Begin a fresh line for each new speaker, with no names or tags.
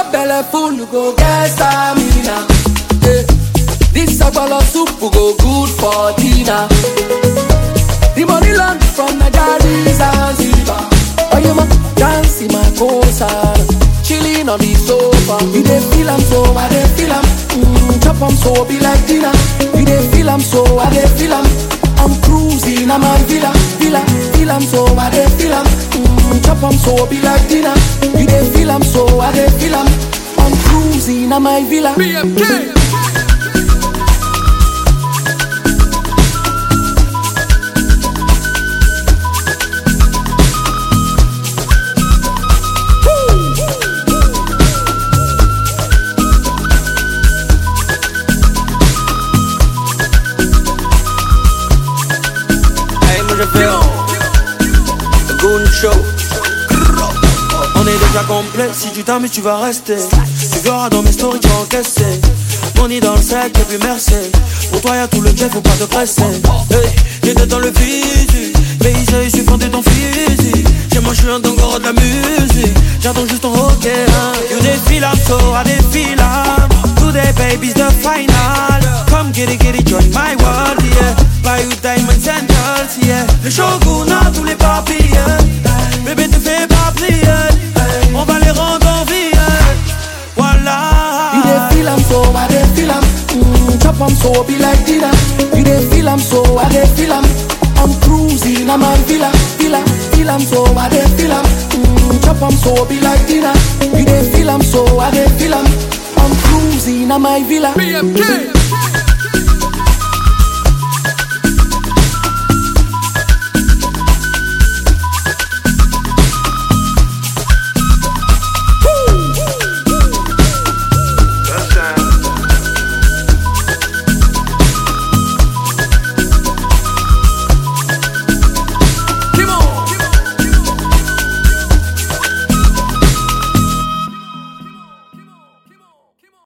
belle full, you go get stamina. Eh, This agbolo soup go good for dinner. The money land from Nigeria Zanzibar. Oh, you ma dance in my cosa, chilling on the sofa. You dey feel am so, I dey feel am. Mm, chop am so, be like dinner. You dey feel am so, I dey feel am. I'm cruising, I'm a villa, villa, feel am so, I dey feel am. Mm, chop am so, be like dinner. You dey feel am so, I dey feel am. I'm cruising, I'm a villa.
BMK.
Hey, moi je fais le Goon Show. On est déjà complet, si tu t'amuses tu vas rester Tu verras dans mes stories tu vas encaisser Money dans le sac et puis merci Pour toi y'a tout le jet, faut pas te presser Hey, j'étais dans le physique Mais il suffit de ton physique Chez moi je suis un dongoro de la musique J'attends juste ton ok hein. You défile I'm so I défile I'm Today baby's the final Come get it, get it, join my world yeah Buy you diamonds and girls yeah Le shogun a tous les papiers Bébé te fais pas plier On va les rendre en vie Voilà
You dey feel am so, I dey feel am. Mm, chop am so, be like dinner. You dey feel am so, I dey feel am. I'm cruising, I'm a villa, villa, feel am so, I dey feel am. Mm, chop am so, be like dinner. You dey feel am so, I dey feel am. I'm cruising, I'm a villa.
BMK.